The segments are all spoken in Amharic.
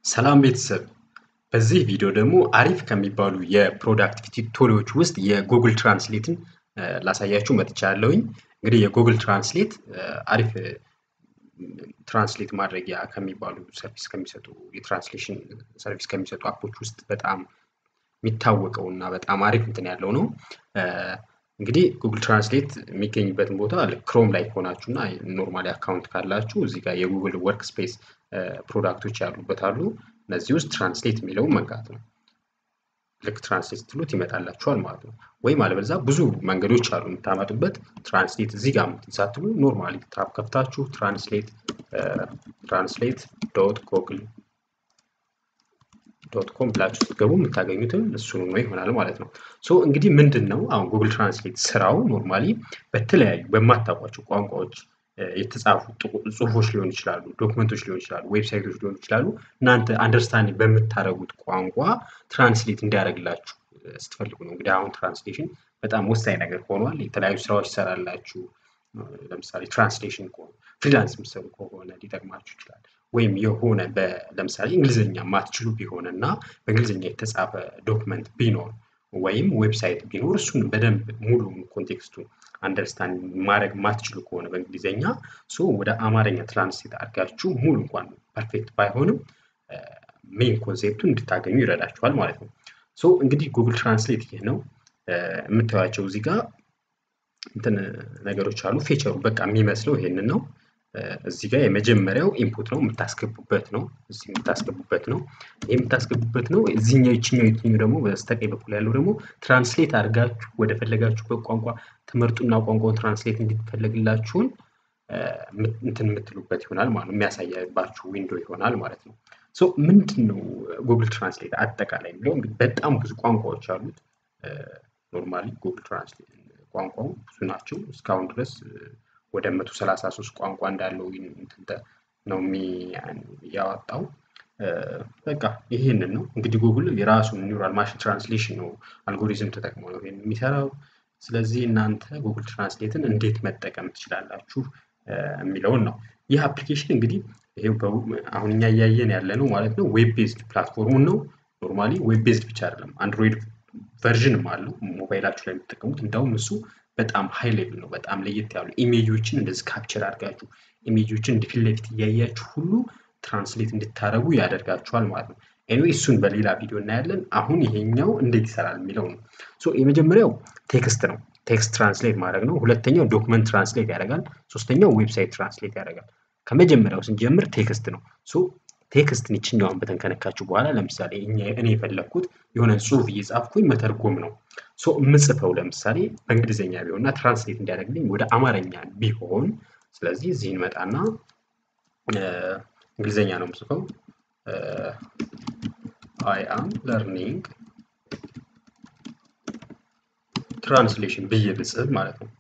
ሰላም ቤተሰብ በዚህ ቪዲዮ ደግሞ አሪፍ ከሚባሉ የፕሮዳክቲቪቲ ቱሎች ውስጥ የጉግል ትራንስሌትን ላሳያችሁ መጥቻለሁኝ። እንግዲህ የጉግል ትራንስሌት አሪፍ ትራንስሌት ማድረጊያ ከሚባሉ ሰርቪስ ከሚሰጡ የትራንስሌሽን ሰርቪስ ከሚሰጡ አፖች ውስጥ በጣም የሚታወቀው እና በጣም አሪፍ እንትን ያለው ነው። እንግዲህ ጉግል ትራንስሌት የሚገኝበትን ቦታ ክሮም ላይ ከሆናችሁ እና ኖርማሊ አካውንት ካላችሁ እዚህ ጋር የጉግል ወርክ ስፔስ ፕሮዳክቶች ያሉበት አሉ። እነዚህ ውስጥ ትራንስሌት የሚለውን መንካት ነው። ልክ ትራንስሌት ስትሉት ይመጣላችኋል ማለት ነው። ወይም አለበለዛ ብዙ መንገዶች አሉ የምታመጡበት። ትራንስሌት እዚህ ጋር ሳትሉ ኖርማሊ ታብ ከፍታችሁ ትራንስሌት ትራንስሌት ዶት ጎግል ዶት ኮም ብላችሁ ስትገቡ የምታገኙትም እሱኑ ነው ይሆናል ማለት ነው። ሶ እንግዲህ ምንድን ነው አሁን ጉግል ትራንስሌት ስራው ኖርማሊ በተለያዩ በማታውቋቸው ቋንቋዎች የተጻፉ ጽሁፎች ሊሆኑ ይችላሉ፣ ዶክመንቶች ሊሆኑ ይችላሉ፣ ዌብሳይቶች ሊሆኑ ይችላሉ። እናንተ አንደርስታንድ በምታደርጉት ቋንቋ ትራንስሌት እንዲያደርግላችሁ ስትፈልጉ ነው። እንግዲህ አሁን ትራንስሌሽን በጣም ወሳኝ ነገር ሆኗል። የተለያዩ ስራዎች ይሰራላችሁ። ለምሳሌ ትራንስሌሽን ከሆነ ፍሪላንስ የምትሰሩ ከሆነ ሊጠቅማችሁ ይችላል። ወይም የሆነ ለምሳሌ እንግሊዝኛ ማትችሉ ቢሆን እና በእንግሊዝኛ የተጻፈ ዶክመንት ቢኖር ወይም ዌብሳይት ቢኖር እሱን በደንብ ሙሉ ኮንቴክስቱን አንደርስታንድ ማድረግ ማትችሉ ከሆነ በእንግሊዝኛ ሶ ወደ አማርኛ ትራንስሌት አድርጋችሁ ሙሉ እንኳን ፐርፌክት ባይሆንም ሜን ኮንሴፕቱን እንድታገኙ ይረዳችኋል ማለት ነው። ሶ እንግዲህ ጉግል ትራንስሌት ይህ ነው የምታዩቸው እዚህ ጋር እንትን ነገሮች አሉ። ፌቸሩ በቃ የሚመስለው ይሄንን ነው። እዚህ ጋር የመጀመሪያው ኢንፑት ነው የምታስገቡበት ነው። እዚህ የምታስገቡበት ነው። ይህ የምታስገቡበት ነው። እዚህኛው ይችኛው የትኛው ደግሞ በስተቀኝ በኩል ያለው ደግሞ ትራንስሌት አድርጋችሁ ወደ ፈለጋችሁበት ቋንቋ ትምህርቱና ቋንቋውን ትራንስሌት እንዲፈለግላችሁን እንትን የምትሉበት ይሆናል ማለት ነው። የሚያሳያባችሁ ዊንዶ ይሆናል ማለት ነው። ሶ ምንድን ነው ጉግል ትራንስሌት አጠቃላይ የሚለው እንግዲህ በጣም ብዙ ቋንቋዎች አሉት። ኖርማሊ ጉግል ትራንስሌት ቋንቋው ብዙ ናቸው። እስካሁን ድረስ ወደ 133 ቋንቋ እንዳለው ነው ያወጣው። በቃ ይህንን ነው እንግዲህ ጉግል የራሱን ኒውራል ማሽን ትራንስሌሽን ነው አልጎሪዝም ተጠቅሞ ነው ይሄን የሚሰራው። ስለዚህ እናንተ ጉግል ትራንስሌትን እንዴት መጠቀም ትችላላችሁ የሚለውን ነው። ይህ አፕሊኬሽን እንግዲህ ይሄ አሁን እኛ እያየን ያለ ነው ማለት ነው። ዌብ ቤዝድ ፕላትፎርሙን ነው። ኖርማሊ ዌብ ቤዝድ ብቻ አይደለም አንድሮይድ ቨርዥንም አለው ሞባይላችሁ ላይ የምትጠቀሙት። እንዳውም እሱ በጣም ሃይ ሌቭል ነው። በጣም ለየት ያሉ ኢሜጆችን እንደዚህ ካፕቸር አድርጋችሁ ኢሜጆችን እንደ ፊት ለፊት እያያችሁ ሁሉ ትራንስሌት እንድታደርጉ ያደርጋችኋል ማለት ነው። ኤኒዌይ እሱን በሌላ ቪዲዮ እናያለን። አሁን ይሄኛው እንዴት ይሰራል የሚለው ነው። ሶ የመጀመሪያው ቴክስት ነው። ቴክስት ትራንስሌት ማድረግ ነው። ሁለተኛው ዶክመንት ትራንስሌት ያደርጋል። ሶስተኛው ዌብሳይት ትራንስሌት ያደርጋል። ከመጀመሪያው ስንጀምር ቴክስት ነው። ሶ ቴክስትን ይችኛውን በተን ከነካችሁ በኋላ ለምሳሌ እኔ የፈለግኩት የሆነ ጽሁፍ እየጻፍኩኝ መተርጎም ነው። ሶ የምጽፈው ለምሳሌ በእንግሊዝኛ ቢሆን እና ትራንስሌት እንዲያደርግልኝ ወደ አማርኛ ቢሆን፣ ስለዚህ እዚህ እንመጣና እንግሊዝኛ ነው የምጽፈው አይ አም ለርኒንግ ትራንስሌሽን ብዬ ብጽፍ ማለት ነው።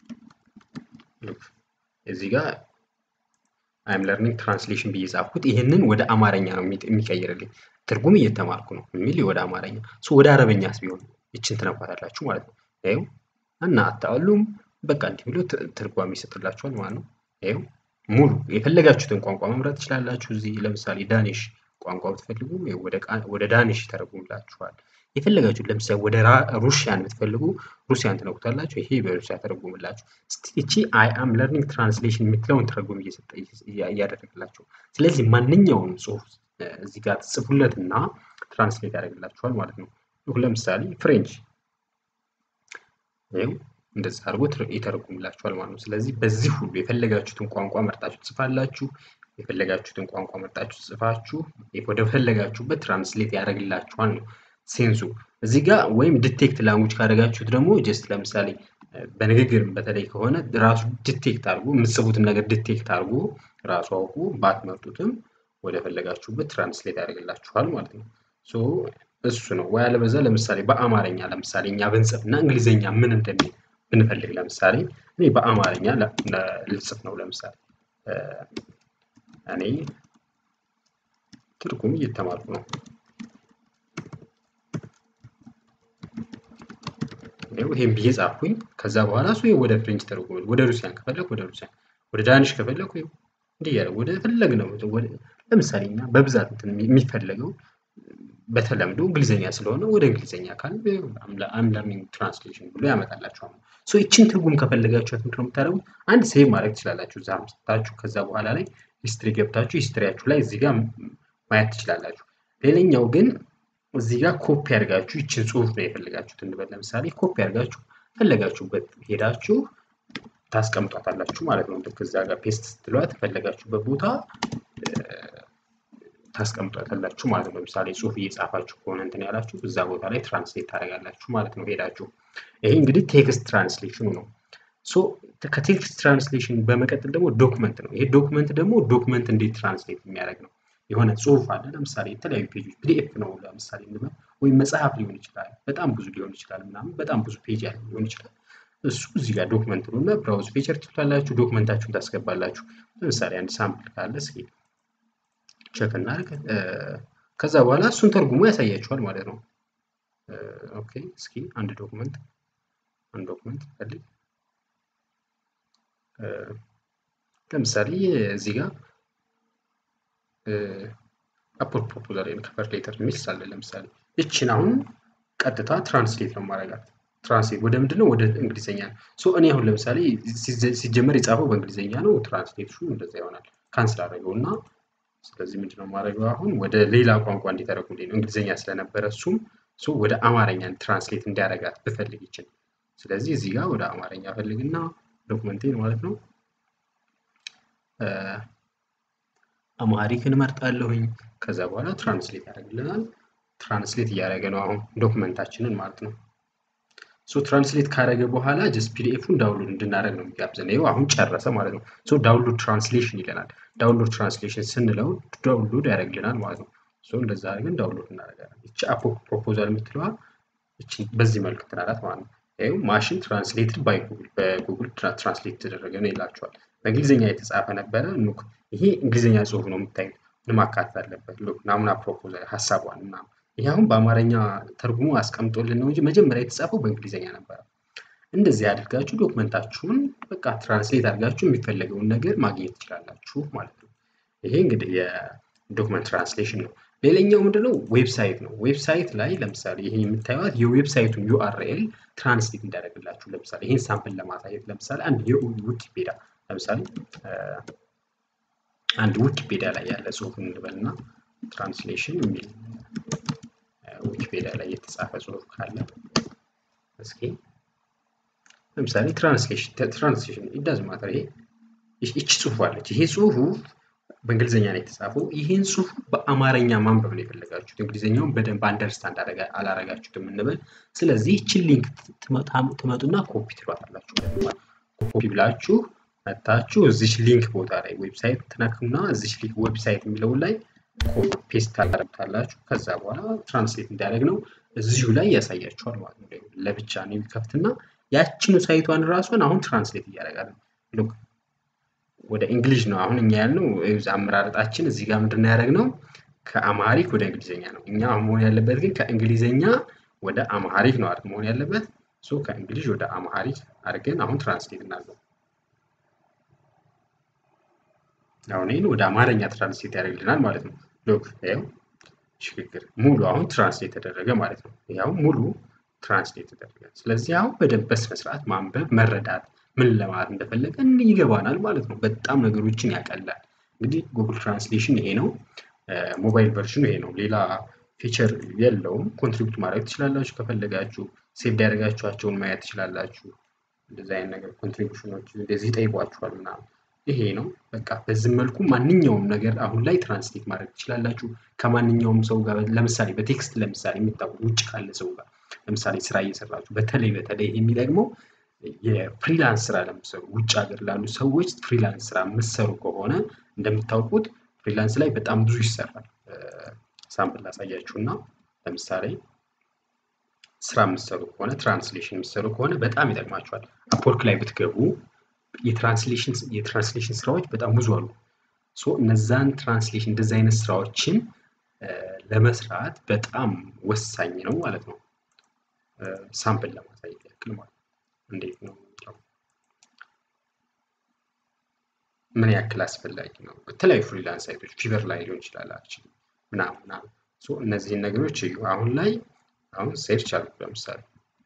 እዚህ ጋር አይም ለርኒንግ ትራንስሌሽን ብዬ ጻፍኩት። ይህንን ወደ አማርኛ ነው የሚቀይርልኝ። ትርጉም እየተማርኩ ነው የሚል ወደ አማርኛ ሶ ወደ አረበኛስ ቢሆን ይችን ትነኳታላችሁ ማለት ነው። ይኸው እና አታሉም በቃ እንዲህ ብሎ ትርጓሜ ይሰጥላችኋል ማለት ነው። ይኸው ሙሉ የፈለጋችሁትን ቋንቋ መምረጥ ትችላላችሁ። እዚህ ለምሳሌ ዳኒሽ ቋንቋ ብትፈልጉ ወደ ዳኒሽ ይተረጉምላችኋል። የፈለጋችሁት ለምሳሌ ወደ ሩሽያን ብትፈልጉ ሩሲያን ትነኩታላችሁ። ይሄ በሩሲያ ተረጉምላችሁ። እቺ አይ አም ለርኒንግ ትራንስሌሽን የምትለውን ትርጉም እየሰጠ እያደረግላችሁ። ስለዚህ ማንኛውም ጽሁፍ እዚህ ጋር ትጽፉለት እና ትራንስሌት ያደርግላችኋል ማለት ነው። ለምሳሌ ፍሬንች ይኸው እንደዚህ አድርጎ ይተረጉምላችኋል ማለት ነው። ስለዚህ በዚህ ሁሉ የፈለጋችሁትን ቋንቋ መርጣችሁ ትጽፋላችሁ። የፈለጋችሁትን ቋንቋ መርጣችሁ ጽፋችሁ ወደ ፈለጋችሁበት ትራንስሌት ያደርግላችኋል ነው ሴንሱ። እዚህ ጋር ወይም ዲቴክት ላንጉጅ ካደረጋችሁት ደግሞ ጀስት ለምሳሌ በንግግር በተለይ ከሆነ ራሱ ዲቴክት አድርጎ የምትጽፉትን ነገር ዲቴክት አድርጎ ራሱ አውቁ ባትመርጡትም ወደ ፈለጋችሁበት ትራንስሌት ያደርግላችኋል ማለት ነው። ሶ እሱ ነው ወይ አለበዛ ለምሳሌ በአማርኛ ለምሳሌ እኛ ብንጽፍ እና እንግሊዝኛ ምን እንደሚል ብንፈልግ ለምሳሌ እኔ በአማርኛ ልጽፍ ነው። ለምሳሌ እኔ ትርጉም እየተማርኩ ነው። ይሄን ብዬ ጻፍኩኝ። ከዛ በኋላ እሱ ወደ ፍሬንች ተረጉመል። ወደ ሩሲያን ከፈለግ ወደ ሩሲያን፣ ወደ ዳንሽ ከፈለግ እንዲህ ያለ ወደ ፈለግ ነው ለምሳሌ እኛ በብዛት የሚፈለገው በተለምዶ እንግሊዝኛ ስለሆነ ወደ እንግሊዝኛ ካል አምለርኒንግ ትራንስሌሽን ብሎ ያመጣላችኋል። ሶ ይችን ትርጉም ከፈለጋችኋት ምንድን ነው የምታደርጉት? አንድ ሴቭ ማድረግ ትችላላችሁ እዛ አምስታችሁ ከዛ በኋላ ላይ ሂስትሪ ገብታችሁ ሂስትሪያችሁ ላይ እዚህ ጋር ማየት ትችላላችሁ። ሌላኛው ግን እዚህ ጋር ኮፒ አድርጋችሁ ይችን ጽሁፍ ነው የፈለጋችሁት እንበል ለምሳሌ ኮፒ አድርጋችሁ ፈለጋችሁበት ሄዳችሁ ታስቀምጧታላችሁ ማለት ነው። ልክ እዛ ጋር ፔስት ስትሏት ፈለጋችሁበት ቦታ ታስቀምጧታላችሁ ማለት ነው። ለምሳሌ ጽሁፍ እየጻፋችሁ ከሆነ እንትን ያላችሁ እዛ ቦታ ላይ ትራንስሌት ታደርጋላችሁ ማለት ነው ሄዳችሁ። ይሄ እንግዲህ ቴክስት ትራንስሌሽኑ ነው። ሶ ከቴክስት ትራንስሌሽን በመቀጠል ደግሞ ዶክመንት ነው። ይሄ ዶክመንት ደግሞ ዶክመንት እንዴት ትራንስሌት የሚያደርግ ነው። የሆነ ጽሁፍ አለ ለምሳሌ የተለያዩ ፔጆች ፒዲኤፍ ነው ለምሳሌ እንበል ወይም መጽሐፍ ሊሆን ይችላል። በጣም ብዙ ሊሆን ይችላል ምናምን በጣም ብዙ ፔጅ ያለው ሊሆን ይችላል። እሱ እዚህ ጋር ዶክመንት ነው እና ብራውዝ ፊቸር ትላላችሁ ዶክመንታችሁን ታስገባላችሁ። ለምሳሌ አንድ ሳምፕል ካለ እስኪ ቸክ እናድርግ። ከዛ በኋላ እሱን ተርጉሞ ያሳያችኋል ማለት ነው። ኦኬ እስኪ አንድ ዶክመንት አንድ ዶክመንት ፈልግ ለምሳሌ እዚህ ጋር አፖርት ፕሮፖዛል ወይም ከቨር ሌተር የሚል ሳለ ለምሳሌ ይችን አሁን ቀጥታ ትራንስሌት ነው ማድረጋት። ትራንስሌት ወደ ምንድን ነው? ወደ እንግሊዝኛ ነው። ሶ እኔ አሁን ለምሳሌ ሲጀመር የጻፈው በእንግሊዝኛ ነው። ትራንስሌሽኑ እንደዛ ይሆናል። ካንስል አደረገው እና ስለዚህ ምንድነው ማድረገው አሁን ወደ ሌላ ቋንቋ እንዲተረጉልኝ ነው። እንግሊዝኛ ስለነበረ እሱም ወደ አማርኛ ትራንስሌት እንዲያደርጋት ብፈልግ ይችል። ስለዚህ እዚህ ጋር ወደ አማርኛ ፈልግና ዶክመንቴን ማለት ነው አማሪክን እመርጣለሁኝ። ከዛ በኋላ ትራንስሌት ያደርግልናል። ትራንስሌት እያደረገ ነው አሁን ዶክመንታችንን ማለት ነው። ሶ ትራንስሌት ካደረገ በኋላ ጀስት ፒዲኤፉን ዳውንሎድ እንድናደርግ ነው የሚጋብዘን። ይኸው አሁን ጨረሰ ማለት ነው። ሶ ዳውንሎድ ትራንስሌሽን ይለናል። ዳውንሎድ ትራንስሌሽን ስንለው ዳውንሎድ ያደርግልናል ማለት ነው። ሶ እንደዛ አድርገን ዳውንሎድ እናደርጋለን። ይቺ አፖ ፕሮፖዛል የምትለዋ በዚህ መልክ ትናላት ማለት ነው። ይኸው ማሽን ትራንስሌትድ ባይ ጉግል በጉግል ትራንስሌት ተደረገ ነው ይላቸዋል። በእንግሊዝኛ የተጻፈ ነበረ። ኑክ ይሄ እንግሊዝኛ ጽሁፍ ነው የምታዩት። ምን ማካተት አለበት? ሉክ ናሙና ፕሮፖዛል ሀሳቧን ምናምን ይሄ አሁን በአማርኛ ተርጉሞ አስቀምጦልን ነው እንጂ መጀመሪያ የተጻፈው በእንግሊዝኛ ነበረ። እንደዚህ አድርጋችሁ ዶክመንታችሁን በቃ ትራንስሌት አድርጋችሁ የሚፈለገውን ነገር ማግኘት ትችላላችሁ ማለት ነው። ይሄ እንግዲህ የዶክመንት ትራንስሌሽን ነው። ሌላኛው ምንድነው? ዌብሳይት ነው። ዌብሳይት ላይ ለምሳሌ ይሄ የምታዩት የዌብሳይቱን ዩአርኤል ትራንስሌት እንዳደረግላችሁ ለምሳሌ ይህን ሳምፕል ለማሳየት ለምሳሌ አንድ የዊኪፔዲያ ለምሳሌ አንድ ዊኪፔዲያ ላይ ያለ ጽሁፍ እንበልና ትራንስሌሽን የሚል ዊኪፔዲያ ላይ የተጻፈ ጽሁፍ ካለ እስኪ ለምሳሌ ትራንስሌሽን ትራንስሌሽን ኢዳዝ ማተር ይሄ ይቺ ጽሁፍ አለች። ይሄ ጽሁፉ በእንግሊዝኛ ነው የተጻፈው። ይህን ጽሁፍ በአማርኛ ማንበብ ነው የፈለጋችሁት። እንግሊዝኛውን በደንብ አንደርስታንድ አላረጋችሁትም እንበል። ስለዚህ ይችን ሊንክ ትመጡና ኮፒ ትሏታላችሁ። ኮፒ ብላችሁ መታችሁ እዚች ሊንክ ቦታ ላይ ዌብሳይት ትነኩና እዚች ሊንክ ዌብሳይት የሚለውን ላይ ኮፒ ፔስት ታደርጉታላችሁ። ከዛ በኋላ ትራንስሌት እንዲያደርግ ነው እዚሁ ላይ ያሳያችኋል ማለት ነው። ለብቻ ነው የሚከፍትና ያችኑ ሳይቷን ራሷን አሁን ትራንስሌት እያደረጋል ነው። ወደ እንግሊዝ ነው አሁን እኛ ያልነው አመራረጣችን እዚህ ጋር ምንድን ነው ያደረግነው ከአማሪክ ወደ እንግሊዝኛ ነው። እኛ መሆን ያለበት ግን ከእንግሊዝኛ ወደ አማሪክ ነው አይደል መሆን ያለበት። ሶ ከእንግሊዝ ወደ አማሪክ አድርገን አሁን ትራንስሌት እናድርገው። አሁን ይህን ወደ አማርኛ ትራንስሌት ያደርግልናል ማለት ነው። ሎክ ይኸው ሽግግር ሙሉ አሁን ትራንስሌት ተደረገ ማለት ነው። ያው ሙሉ ትራንስሌት ተደረገ። ስለዚህ አሁን በደንብ በስነ ስርዓት ማንበብ መረዳት ምን ለማለት እንደፈለገ ይገባናል ማለት ነው። በጣም ነገሮችን ያቀላል። እንግዲህ ጉግል ትራንስሌሽን ይሄ ነው። ሞባይል ቨርዥኑ ይሄ ነው። ሌላ ፊቸር የለውም። ኮንትሪቢዩት ማድረግ ትችላላችሁ ከፈለጋችሁ። ሴቭ ያደረጋችኋቸውን ማየት ትችላላችሁ። እንደዚህ አይነት ነገር ኮንትሪቢዩሽኖች እንደዚህ ይጠይቋችኋል ምናምን ይሄ ነው በቃ በዚህ መልኩ ማንኛውም ነገር አሁን ላይ ትራንስሌት ማድረግ ትችላላችሁ ከማንኛውም ሰው ጋር ለምሳሌ በቴክስት ለምሳሌ የምታውቁት ውጭ ካለ ሰው ጋር ለምሳሌ ስራ እየሰራችሁ በተለይ በተለይ የሚጠቅመው የፍሪላንስ ስራ ለምሰሩ ውጭ ሀገር ላሉ ሰዎች ፍሪላንስ ስራ የምትሰሩ ከሆነ እንደምታውቁት ፍሪላንስ ላይ በጣም ብዙ ይሰራል ሳምፕል ላሳያችሁ እና ለምሳሌ ስራ የምትሰሩ ከሆነ ትራንስሌሽን የምትሰሩ ከሆነ በጣም ይጠቅማችኋል አፕወርክ ላይ ብትገቡ የትራንስሌሽን የትራንስሌሽን ስራዎች በጣም ብዙ አሉ። ሶ እነዛን ትራንስሌሽን እንደዚህ አይነት ስራዎችን ለመስራት በጣም ወሳኝ ነው ማለት ነው። ሳምፕል ለማሳየት ያክል ማለት ነው። እንዴት ነው የሚለው ምን ያክል አስፈላጊ ነው? በተለያዩ ፍሪላንስ ሳይቶች ፊቨር ላይ ሊሆን ይችላል አክቹዋሊ ምናምን ምናምን እነዚህን ነገሮች እዩ። አሁን ላይ አሁን ሴርች አልኩ ለምሳሌ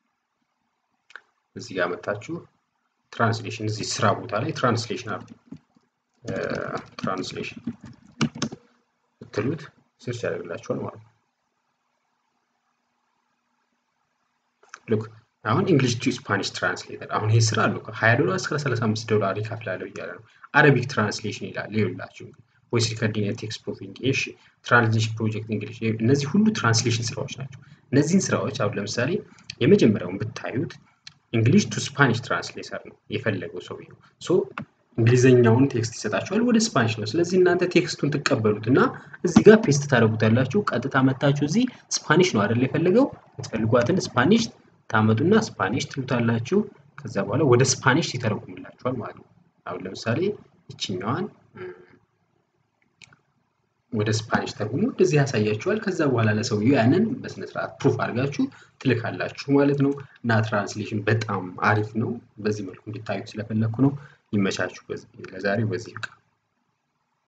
እዚህ ጋር መታችሁ ትራንስሌሽን እዚህ ስራ ቦታ ላይ ትራንስሌሽን አሉ ትራንስሌሽን ብትሉት ሰርች ያደርግላችኋል ማለት ነው። ልክ አሁን እንግሊሽ ቱ ስፓኒሽ ትራንስሌተር አሁን ይሄ ስራ አለው ከ20 ዶላር እስከ 35 ዶላር ይከፍላለሁ እያለ ነው። አረቢክ ትራንስሌሽን ይላል ይኸውላችሁ ቮይስ ሪከርዲንግ ቴክስት ፕሩፊንግ እሺ ትራንስሌሽን ፕሮጀክት እንግሊሽ እነዚህ ሁሉ ትራንስሌሽን ስራዎች ናቸው። እነዚህን ስራዎች አሁን ለምሳሌ የመጀመሪያውን ብታዩት እንግሊሽ ቱ ስፓኒሽ ትራንስሌተር ነው የፈለገው ሰውየው ሶ እንግሊዘኛውን ቴክስት ይሰጣችኋል ወደ ስፓኒሽ ነው። ስለዚህ እናንተ ቴክስቱን ትቀበሉት እና እዚህ ጋር ፔስት ታደርጉታላችሁ። ቀጥታ መታችሁ እዚህ ስፓኒሽ ነው አይደል የፈለገው የምትፈልጓትን ስፓኒሽ ታመጡና ስፓኒሽ ትሉታላችሁ። ከዛ በኋላ ወደ ስፓኒሽ ይተረጉምላችኋል ማለት ነው። አሁን ለምሳሌ ይችኛዋን ወደ ስፓኒሽ ተርጉሞ እንደዚህ ያሳያችኋል። ከዛ በኋላ ለሰውየው ያንን በስነስርዓት ፕሩፍ አድርጋችሁ ትልካላችሁ ማለት ነው። እና ትራንስሌሽን በጣም አሪፍ ነው። በዚህ መልኩ እንዲታዩ ስለፈለግኩ ነው። ይመቻችሁ። ለዛሬው በዚህ ይብቃ።